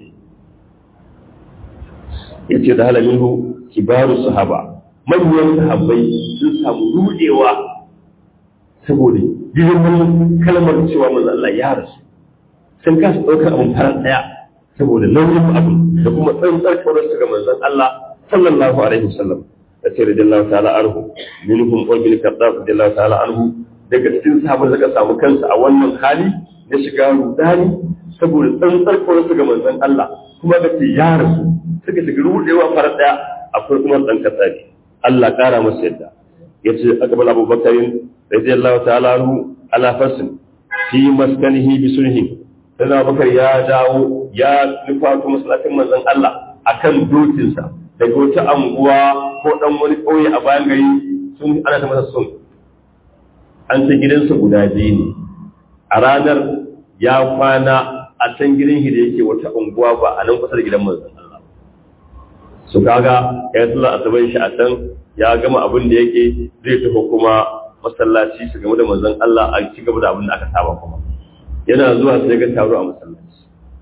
ya ce da halamin hu kibaru sahaba manyan sahabbai sun samu rudewa saboda girman kalmar cewa manzon Allah ya rasu sun kasa ɗaukar abin farar ɗaya saboda nauyin abin da kuma tsantsar kaurar su ga manzon Allah sallallahu alaihi wasallam da ce radiyallahu ta'ala anhu minhum ibn kaddaf radiyallahu ta'ala anhu daga cikin sahabbai da samu kansa a wannan hali na shiga rudani saboda tsantsar kaurar su ga manzon Allah kuma da ke ya rasu suka shiga rudewa farar ɗaya akwai kuma dan kasabi Allah kara masa yadda yace akbal abubakarin radiyallahu ta'ala anhu ala fasin fi maskanihi bi sulhin sai bakar ya dawo ya nufato masallacin manzon Allah akan dokinsa daga wata anguwa ko dan wani ƙauye a bayan gari sun ana ta masa sun an ta gidansa guda biyu ne a ranar ya kwana a can gidan shi da yake wata unguwa ba a nan kusa da gidan manzon Allah su kaga ya tsalla asaban shi a can ya gama abin da yake zai tafi kuma masallaci su game da manzon Allah a ci gaba da abin da aka saba kuma yana zuwa sai ga taro a masallaci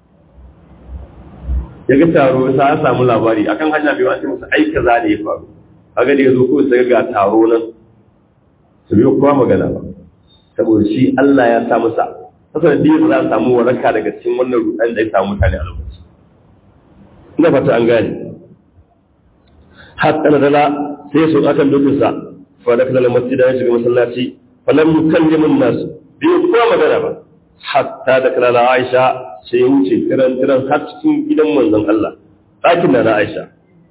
ya ga taro sai ya samu labari akan hanya bai wace musu ai kaza ne ya faru kaga da yazo ko sai ga taro nan su biyo kowa magana ba saboda shi Allah ya sa masa saboda dai za a samu waraka daga cikin wannan rudan da ya samu mutane a lokaci ina fata an gane hatta dala sai su akan dokinsa fa da kala masjida ya shiga masallaci falam yukallimu an-nas bai kowa magana ba hatta da kala Aisha sai wuce kiran kiran har cikin gidan manzon Allah ɗakin da na Aisha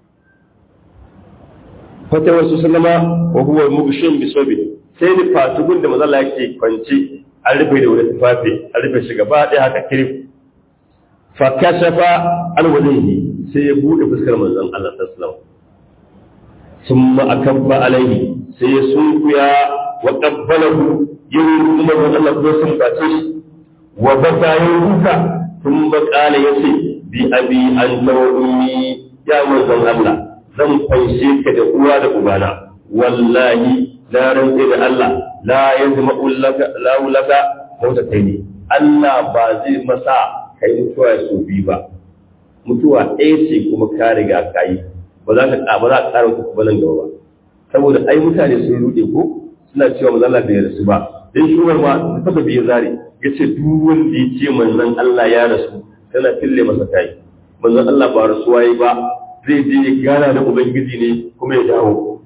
fata wasu sallama wa huwa mugshin bi sobi sai ni fatugun da manzon Allah yake kwance an rufe da wani tufafi an rufe shi gaba ɗaya haka kirif fa kashafa alwajhihi sai ya bude fuskar manzon Allah sallallahu alaihi wasallam thumma akabba alaihi sai ya sunkuya wa qabbalahu yin kuma Allah ko sun bace shi wa baka yin kuka sun bakala ya ce bi abi an tawa ummi ya manzon Allah zan fanshe ka da uwa da ubana wallahi la rantsi da Allah la yazma ulaka la ulaka mota kai ne Allah ba zai masa kai mutuwa ya so bi ba mutuwa ɗaya ce kuma ka riga ka yi ba za ka ba za ka ƙara ku nan gaba ba saboda ai mutane sun rude ko suna cewa manzon Allah bai rasu ba dan shugabar ma ta taɓa biye zare ya ce duk wanda ya ce manzon Allah ya rasu tana fille masa kai manzon Allah ba rasuwa yi ba zai je ya gana da ubangiji ne kuma ya dawo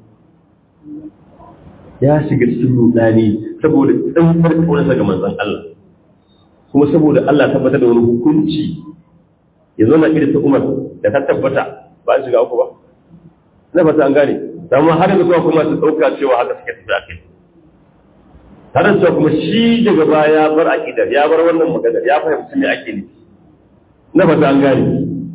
ya shiga cikin rudani saboda tsantsar kaunarsa ga manzon Allah kuma saboda Allah tabbatar da wani hukunci ya zo na irin ta Umar da ta tabbata ba shiga uku ba na fata an gane amma har yanzu kuma su dauka cewa haka suke tafi akai har yanzu kuma shi daga baya ya bar aqidar ya bar wannan magana ya fahimci me ake nufi na fata an gane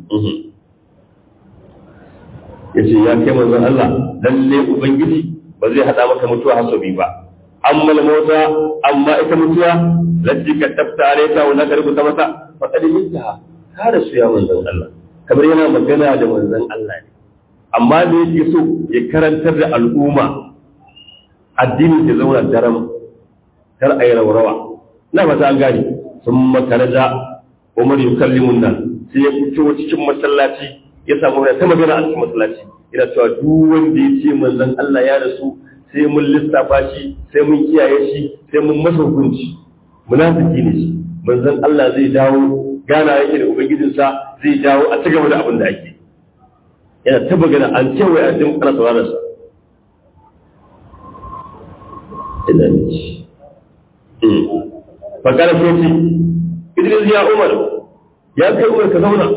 yace ya kai manzon Allah lalle ubangiji ba zai hada maka mutuwa hasobi ba amma mota amma ita mutuwa lajji ka tabta alaita wa naka rubuta masa fa qad minta ka da su ya manzon Allah kamar yana magana da manzon Allah ne amma da yake so ya karantar da al'umma addini ya zauna daram kar ayi raurawa na ba ta an gane sun makaraja Umar yukallimun nan sai ya fito cikin masallaci ya samu ta magana a cikin masallaci ina cewa duk wanda ya ce manzon Allah ya rasu sai mun lissafa shi sai mun kiyaye shi sai mun masa hukunci munafiki ne shi manzon Allah zai dawo gana yake da ubangijinsa zai dawo a ci gaba da abin da ake yana ta magana an ce wai a cikin kana sauraron sa ina ne shi fakara sai ce Idris ya Umar ya kai Umar ka zauna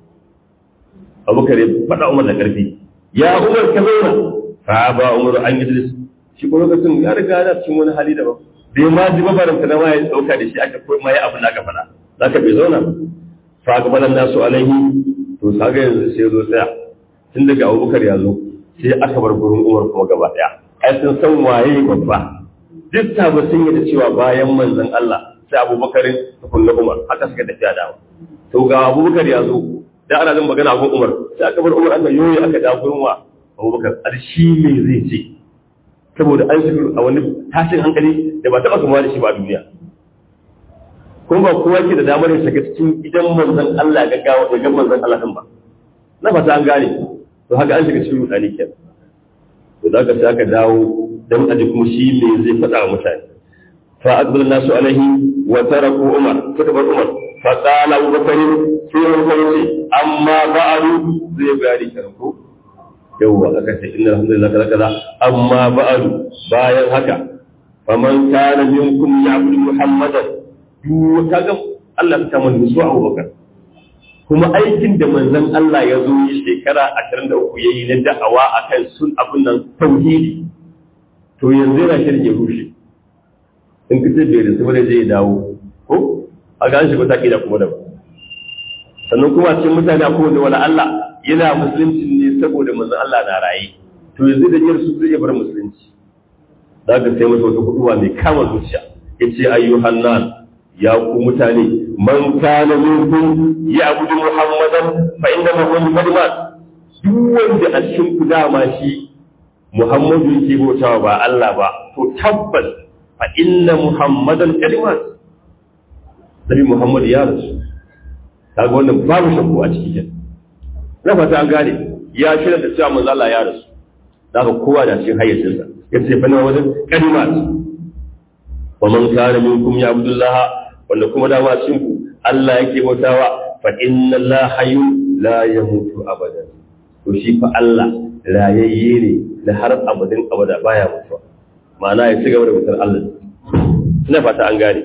Abubakar ya faɗa Umar da ƙarfi ya Umar ka zauna fa ba Umar an Idris shi ko lokacin ya riga yana cikin wani hali daban bai ma ji mabarin ta ma ya dauka da shi aka koyi ma ya abin da aka faɗa zaka bai zauna fa ga balan nasu alaihi to saga yanzu sai zo tsaya tun daga Abubakar ya zo sai aka bar gurin Umar kuma gaba daya ai sun san waye babba duk ba sun yi da cewa bayan manzon Allah sai Abubakar da kullu Umar haka suka tafiya da to ga Abubakar ya zo da ana jin magana gun Umar sai aka bar Umar aka yoyi aka da gurin wa Abubakar arshi me zai ce saboda an shiga a wani tashin hankali da ba taɓa kama da shi ba a duniya kuma ba kowa ke da damar ya shiga cikin idan manzon Allah ga gawa da gan manzon Allah din ba na fata an gane to haka an shiga cikin rudani kenan to da ka sai aka dawo dan aji kuma shi me zai faɗa wa mutane fa aqbal nasu alaihi wa taraku umar suka bar umar fa qala abu bakr sai umar ce amma ba'du zai bayani kenan ko yawwa aka ce inna alhamdulillah kaza kaza amma ba'du bayan haka faman kana minkum ya'budu muhammadan duk kaga Allah ta mun su Abu Bakar kuma aikin da manzon Allah ya zo yi shekara 23 yayi na da'awa akan sun abun nan tauhidi to yanzu yana shirin ya rushe in kace bai da saboda zai dawo ko a ga shi ko take da kuma da sannan kuma cikin mutane akwai wanda wala Allah yana musulunci ne saboda manzon Allah na raye to yanzu da yar su zai bar musulunci za ka sai masa wata kuduwa mai kama zuciya yace ayyuhan nas ya ku mutane man kana minkum ya abudu muhammadan fa inna muhammadan duk wanda a cikin ku dama shi muhammadu yake bautawa ba Allah ba to tabbas fa inna muhammadan kalimat Nabi Muhammad ya rasu kaga wannan babu shakku a cikin na fata an gane ya shirya da cewa manzo Allah ya rasu da ka kowa da cikin hayyacinsa ya ce fa na wajen kalimat wa man kana minkum ya abdullah wanda kuma da ma cikin ku Allah yake bautawa fa inna Allah hayyu la yamutu abadan to shi fa Allah rayayye ne da har abadin abada baya mutuwa ma'ana ya ci gaba da mutar Allah ina fata an gane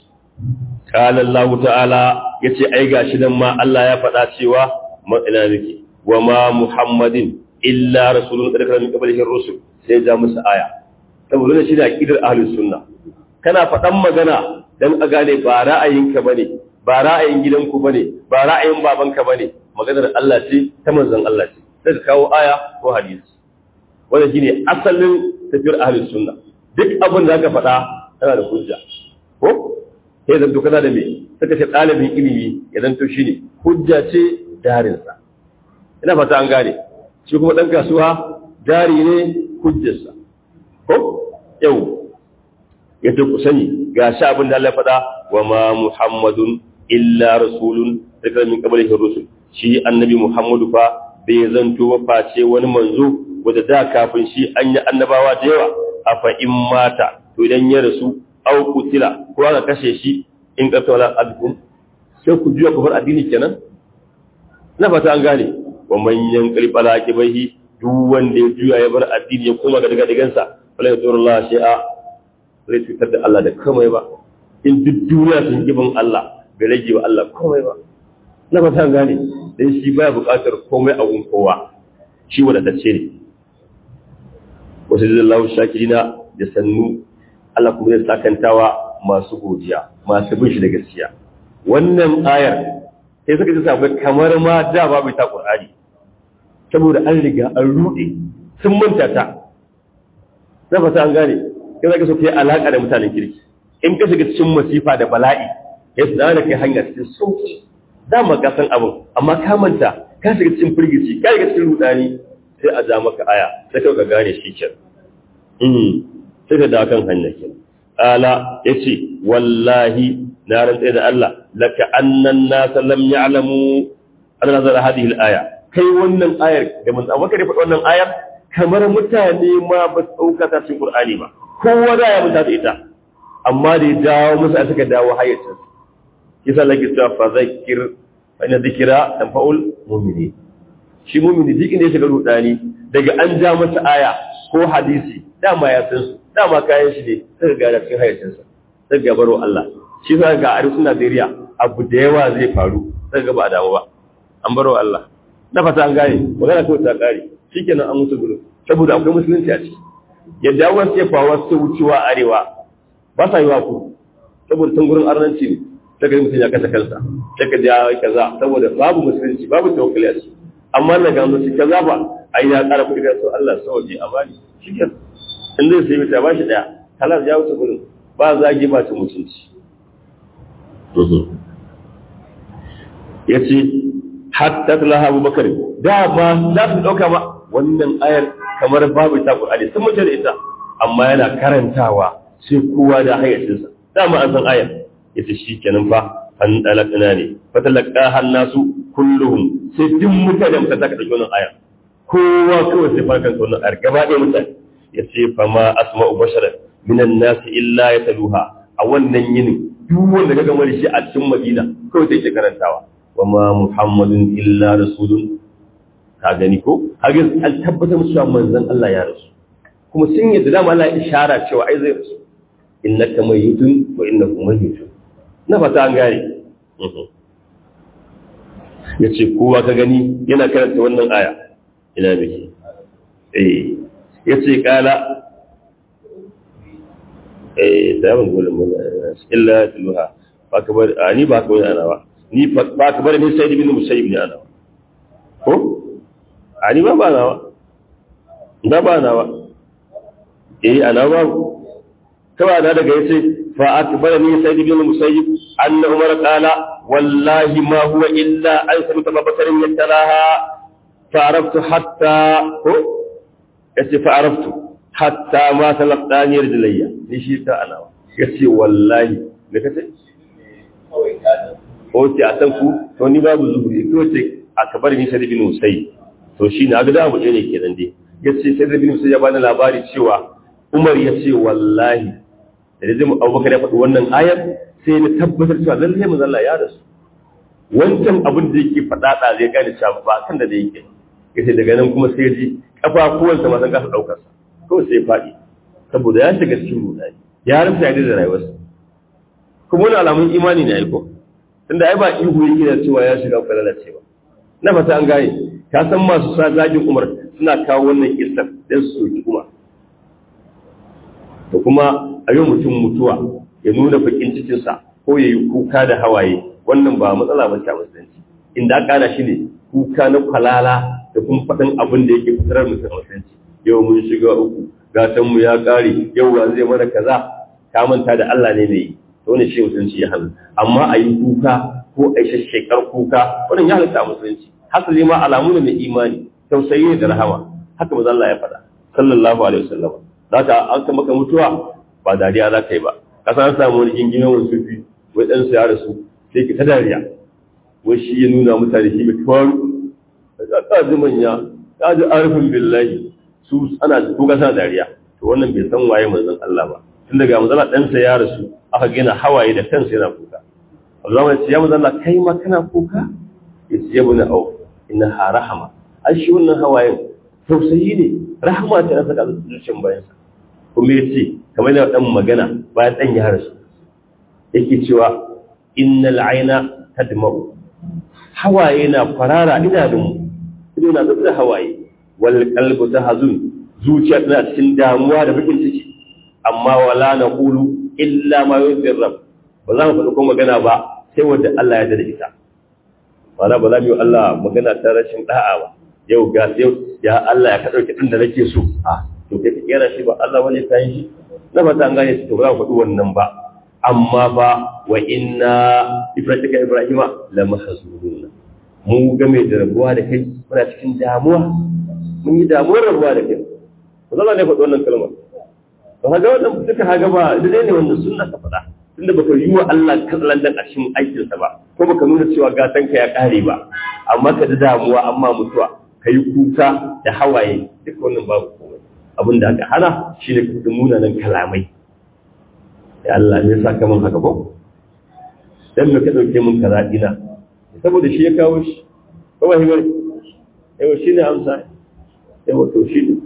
قال الله تعالى yace ai gashi nan ma Allah ya faɗa cewa ina nake wa ma muhammadin illa rasulun qad kana min qablihi ar-rusul sai ja musu aya saboda shi da aqidar ahlus sunna kana faɗan magana dan a gane ba ra'ayinka bane ba ra'ayin gidanku bane ba ra'ayin babanka bane maganar Allah ce ta manzon Allah ce sai ka kawo aya ko hadisi wannan shine asalin tafiyar ahlus sunna duk abin da ka faɗa kana da hujja ko sai zanto kana da me suka ce ɗalibin ilimi ya zanto shi ne hujja ce jarinsa ina fata an gane shi kuma ɗan kasuwa jari ne hujjarsa ko yau ya ce ku sani ga shi abin da Allah faɗa wa ma muhammadun illa rasulun daga min qablihi rusul shi annabi muhammadu fa bai zanto ba face wani manzo wanda da kafin shi an yi annabawa da yawa afa in mata to idan ya rasu au kutila ko aka kashe shi in ka tawala abdun sai ku juya ku bar addini kenan na fata an gane wa manyan kalbala kibahi duk wanda ya juya ya bar addini ya koma ga daga digansa wala ya tsoro Allah shi'a zai cutar da Allah da komai ba in duk duniya sun gibin Allah bai rage wa Allah komai ba na fata an gane dan shi baya buƙatar komai a gun kowa shi wadatacce ne wasu lillahi shakirina da sannu Allah kuma zai sakantawa masu godiya masu bin shi da gaskiya wannan ayar sai suka ji sabai kamar ma da babu ta Qur'ani saboda an riga an rude sun manta ta na fata an gane sai zaka so kai alaka da mutanen kirki in ka shiga cikin masifa da bala'i ya su da kai hanya cikin sauki dama ka san abin amma ka manta ka shiga cikin firgici ka shiga cikin rudani sai a ja maka aya sai ka ga gane shi kenan sai ka dawo kan hanya kenan ala yace wallahi na rantsa da Allah laka annan nas lam ya'lamu an nazara hadhihi al-aya kai wannan ayar da mun tsawon ka faɗi wannan ayar kamar mutane ma ba su dauka ta cikin Qur'ani ba kowa da ya mutata ita amma da ya dawo musu a suka dawo hayyacin kisa laki ta fa zakir fa inna dhikra tanfa'ul mu'minin shi mu'mini duk inda ya shiga rudani daga an ja masa aya ko hadisi dama ya san su dama kayan shi ne suka gada cikin hayyacinsa suka gabaro Allah shi sa ga arewacin Najeriya abu da yawa zai faru suka ga ba damu ba an baro Allah na fata an gane magana kawai ta kare shikenan an musu gudu saboda akwai musulunci a ciki yadda wasu ya faruwa su wucewa arewa ba sa yi wa ku saboda tun gurin arnanci ne ta ga mutum ya kasa kansa ta ka ja kaza saboda babu musulunci babu tawakkali a ciki amma na gano shi kaza ba ai ya kara kuɗi ga so Allah sauke a bani shikenan in zai sai mita ba shi daya halar ya wuce gurin ba zagi ba ta mutunci ya ce hatta talaha abubakar da ba za su ɗauka ma wannan ayar kamar babu ta ƙur'ani sun mutu da ita amma yana karantawa sai kowa da hayyacinsa dama an san ayar ya ce shi kenan fa an ɗalaƙina ne fatalaka hannasu kulluhum sai duk mutane mutane ta ka ɗauki wannan ayar kowa kawai sai farkan wannan ayar gaba ɗaya mutane ya ce fa ma asma'u bashara minan nasi illa ya taluha a wannan yinin duk wanda ka gama da shi a cikin madina kawai sai ke karantawa wa ma muhammadun illa rasulun ka gani ko haka an tabbatar musu cewa manzon Allah ya rasu kuma sun yadda dama Allah ya ishara cewa ai zai rasu innaka mayyitun wa innakum mayyitun na fata an gane ya ce kowa ka gani yana karanta wannan aya ina miki eh ya ce kala eh daban gulun mun illa tilha ba ka bar ni ba ka wani ana ba ni ba ka bar ni sai ibn musayyib ne ana ko ani ba ba nawa da ba nawa eh ana ba kawai na daga yace fa akbarani sayyid ibn musayyib anna umar qala wallahi ma huwa illa an sabata babasarin yattalaha fa araftu hatta ko yace fa araftu hatta ma talaqani rijlayya ni shi ta alawa yace wallahi da kace ko ce a san ku to ni babu zuhuri ko ce akbar ni sayyid ibn musayyib to shi ne agada abu ne kenan dai yace sayyid ibn musayyib ya bani labari cewa umar yace wallahi da zai abubakar ya faɗi wannan ayar sai na tabbatar cewa lallai manzo Allah ya rasu wancan abin da yake faɗa da zai gane cewa ba kan da yake yace daga nan kuma sai ji kafafuwansa ma san kasa daukar sa kawai sai faɗi saboda ya shiga cikin rudani ya rasa yadda da rayuwarsa kuma wani alamun imani ne aiko tunda ai ba ihu yake da cewa ya shiga kwa lalacewa na fata an gane ka san masu sa zagin umar suna kawo wannan kissar dan su soki umar da kuma a yi mutum mutuwa ya nuna bakin cikinsa ko ya yi kuka da hawaye wannan ba matsala ba ta musulunci inda aka ana shi ne kuka na kwalala da kuma faɗin abin da yake fitarar mutum a musulunci yau mun shiga uku gatan mu ya ƙare yau wa zai mana kaza ka manta da Allah ne mai to ne shi musulunci ya halatta amma a yi kuka ko a yi shashshekar kuka wannan ya halatta a musulunci hasali ma alamu ne mai imani tausayi da rahama haka maza Allah ya faɗa sallallahu alaihi wasallam za ka an ka maka mutuwa ba dariya za ka yi ba ka san samu wani gingimin wani sufi wai ɗan ya rasu sai ki ta dariya wai shi ya nuna mutane shi mai faru ka ka ji manya ka ji arifin billahi su ana kuka sa dariya to wannan bai san waye manzon Allah ba tun daga manzon ɗansa ya rasu aka gina hawaye da kansa yana kuka Allah ya ce ya manzo Allah kai ma kana kuka yace ya buna au inna ha rahama ai shi wannan hawayen tausayi ne rahama ta saka zuciyar bayansa kuma yace kamar da dan magana bayan dan ya rasu yake cewa innal aina tadma'u hawaye na farara idanun ido na zuba hawaye wal qalbu tahzun zuciya tana cikin damuwa da bakin ciki amma wala naqulu illa ma yuzir rabb ba za mu faɗi ko magana ba sai wanda Allah ya dade ita wala ba za mu yi Allah magana ta rashin da'a ba yau ga yau ya Allah ya ka dauki din da nake so a to kai ka kera shi ba Allah wani kayan shi na fata an gane shi to ba za mu faɗi wannan ba amma ba wa inna ibrahima ibrahima la mahzununa mu game da rabuwa da kai muna cikin damuwa mun yi damuwar rabuwa da kai ba zalla ne faɗi wannan kalmar ba ga wannan duka haga ba da ne wanda sunna ka faɗa tunda baka yi wa Allah katsalandan a cikin aikinsa ba ko baka nuna cewa gatan ka ya ƙare ba amma ka da damuwa amma mutuwa ka yi kuka da hawaye duk wannan babu komai abin da aka hana shi ne ka munanan kalamai ya Allah ne sa ka mun haka ko dan me ka dauke mun kaza ina saboda shi ya kawo shi ko ba hibar yau shi ne amsa yau to shi ne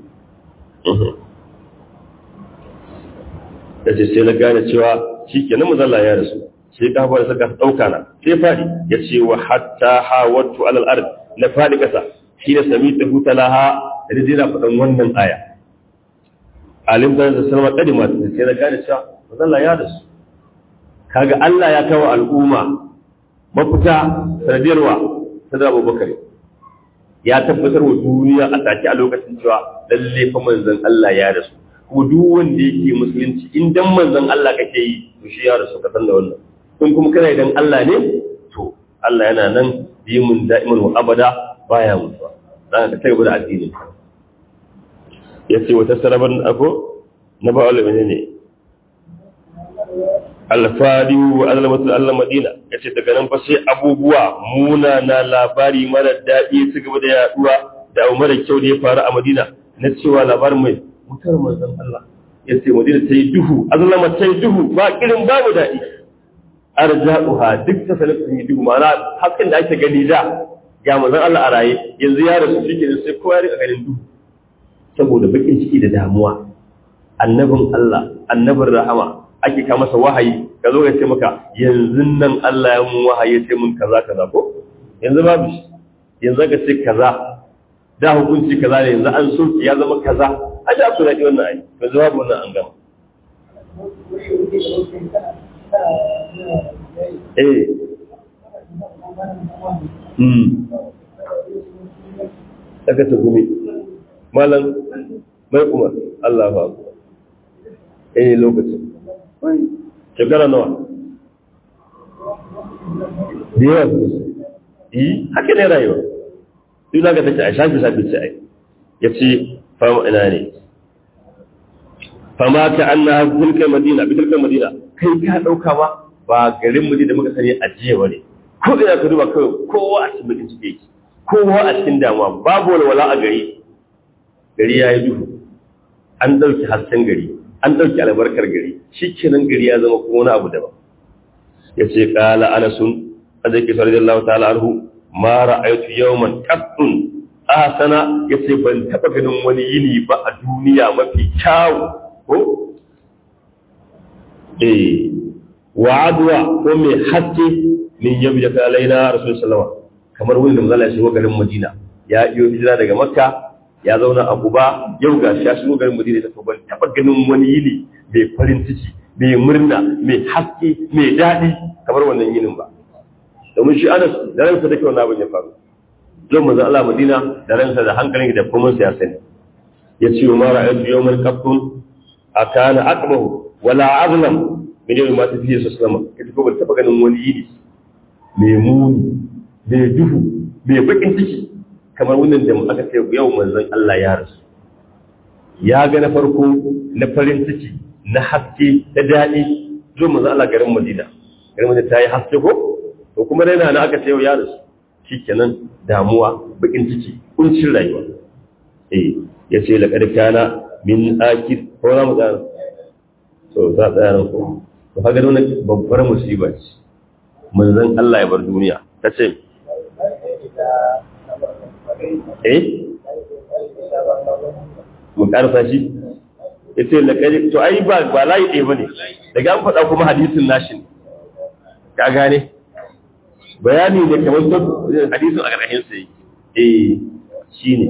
da ce sai na gane cewa shi ke nan mazalla ya rasu sai ka fara saka ɗauka na sai faɗi ya ce wa hatta hawattu alal ard na faɗi ƙasa shi ne sami ta huta laha da zai na faɗan wannan aya alim da da salama kadima sai na gane cewa mazalla ya rasu kaga Allah ya kawo al'umma mafita sanadiyarwa ta da Abubakar ya tabbatar wa duniya a take a lokacin cewa lalle fa manzon Allah ya rasu kuma duk wanda yake musulunci in dan manzon Allah kake yi to shi ya rasu ka san da wannan in kuma kana idan Allah ne to Allah yana nan dimun da'iman wa abada baya mutuwa dan ka tabbata da addini yace wata saraban ako na ba wala menene alfariyu wa azlamatul allah madina yace daga nan fa sai abubuwa muna na labari mara daɗi su gaba da yaduwa da abu mara kyau da ya faru a madina na cewa labarin mai mutar manzon Allah yace madina ta yi duhu azlama ta yi duhu ba kirin babu daɗi arja'uha duk ta sanin sun yi duhu ma'ana hasken da ake gani da ga manzon Allah a raye yanzu ya rasu shi kenan sai kowa ya rika ganin duhu saboda bakin ciki da damuwa annabin Allah annabin rahama ake ka masa wahayi ka zo ya ce maka yanzu nan Allah ya mun wahayi ya ce mun kaza kaza ko yanzu babu shi yanzu ka ce kaza da hukunci kaza ne yanzu an soki ya zama kaza a ji aku daɗi wannan ayi yanzu babu wannan an gama eh hmm daga ta gumi malam mai umar Allah ba ku eh lokacin shekara nawa da yawa yi haka ne rayuwa duk za ka tace a shafi shafi ce ai ya ce fama ina ne fama ka an na tilka madina bi tilka madina kai ka ɗauka ba ba garin madina muka sani a jiya ba ne ko ina ka duba kawai kowa a cikin bakin ciki kowa a cikin damuwa babu walwala a gari gari ya yi duhu an ɗauki hasken gari an ɗauki albarkar gari shi kenan gari ya zama kuma wani abu daban ya ce ƙala anasun a zai kisar da Allah ta'ala arhu ma ra'aytu yawman qattun asana ya ce ban taɓa ganin wani yini ba a duniya mafi kyawu ko eh wa adwa ko mai haske min yabi da kalaina rasul sallama kamar wani da manzala ya shigo garin madina ya iyo hijira daga makka ya zauna a Kuba yau ga shi ya shigo garin Madina ta ban taba ganin wani yini mai farin ciki mai murna mai haske mai daɗi kamar wannan yinin ba domin shi Anas da ransa take wannan abin ya faru zan manzo Allah Madina da ransa da hankalin da kuma ya sani ya ce ma ra'aytu yawmal qattun akana aqbahu wala azlam min yawmi ma tafiye su sallama ita ko ban taba ganin wani yini mai muni mai duhu mai bakin ciki kamar wannan da aka ce yau manzon Allah ya rasu ya ga na farko na farin ciki na haske da daɗi zo manzon Allah garin Madina garin Madina ta yi haske ko to kuma dai na aka ce yau ya rasu shikenan damuwa bakin ciki kuncin rayuwa eh yace laqad kana min akid ko za mu tsaya to za tsaya nan ko to kaga wannan babbar musiba ce manzon Allah ya bar duniya ta ce eh mun karsa shi yace laqad to ai ba ba layi ɗaya bane daga an faɗa kuma hadisin nashi ne ka gane bayani ne kamar to hadisin a ƙarshen sa eh shine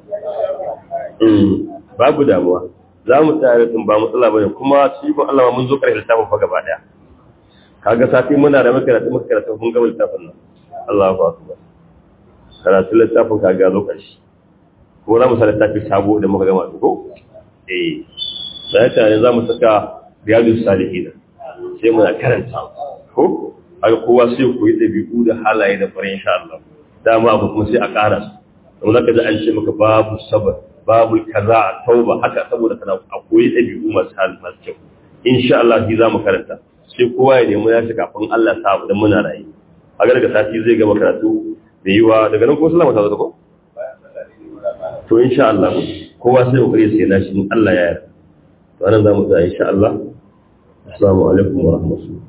babu damuwa za mu tsaya din ba matsala bane kuma shi ko Allah mun zo ƙarshen littafin fa gaba daya kaga safi muna da makaratu makaratu mun gaba littafin nan Allahu akbar karatu littafin kaga zo ƙarshe ko za mu sa littafi sabo da muka gama ko eh sai tare za mu saka riyadus salihin sai mu karanta ko haka kowa sai ku yi dabi'u da halaye da fara insha Allah dama abu kuma sai a ƙara su don zaka ji an ce maka babu sabar babu kaza a tauba haka saboda kana a koyi dabi'u masu hal masu kyau insha Allah shi za mu karanta sai kowa ya nemi ya shi kafin Allah sa abu dan muna rayu a daga sati zai gama karatu da yiwa daga nan ko sallama ta zo ko to insha Allah kowa sai kokari sai na shi Allah ya yarda to anan zamu tsaya insha Allah assalamu alaikum wa rahmatullahi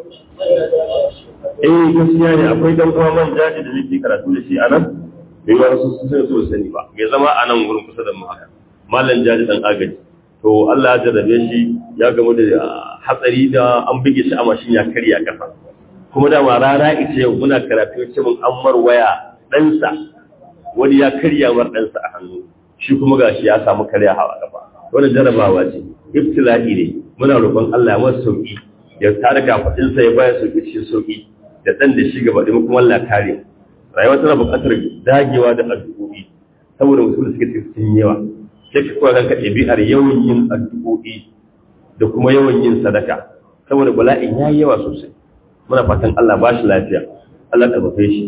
eh gaskiya ne akwai dan uwa man jaji da nake karatu da shi anan bai wa su sun so sani ba ya zama a nan gurin kusa da mu haka mallan jaji dan agaji to Allah ya jarrabe shi ya gamu da hatsari da an bige shi a mashin ya karya kafa kuma da ma rana ita yau muna karatu ce mun ammar waya ɗansa wani ya karya mar ɗansa a hannu shi kuma gashi ya samu karya hawa kafa wannan jarabawa ce ibtila'i ne muna roƙon Allah ya masa sauki ya tare kafaɗinsa ya bayar sauki cikin sauki da ɗan da shi gaba ɗaya kuma Allah kare rayuwa tana buƙatar dagewa da addu'o'i saboda mutum da suke cikin yawa sai ka koya kanka ɗabi'ar yawan yin addu'o'i da kuma yawan yin sadaka saboda bala'in ya yi yawa sosai muna fatan Allah ba shi lafiya Allah ƙarfafe shi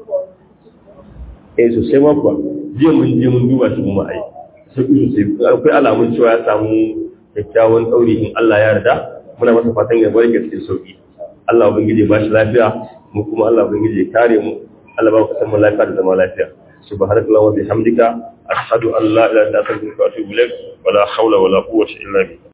eh sosai ma kuwa jiya mun je mun duba shi kuma ai sai sosai akwai alamun cewa ya samu kyakkyawan ɗauri in Allah ya yarda muna masa fatan ya bar cikin sauki Allah ubangiji ba shi lafiya mu kuma Allah ubangiji ya kare mu Allah ba ku san mu lafiya da zama lafiya subhanallahi wa bihamdika ashhadu an la ilaha illa anta astaghfiruka wa atubu ilaik wa la hawla wa la quwwata illa billah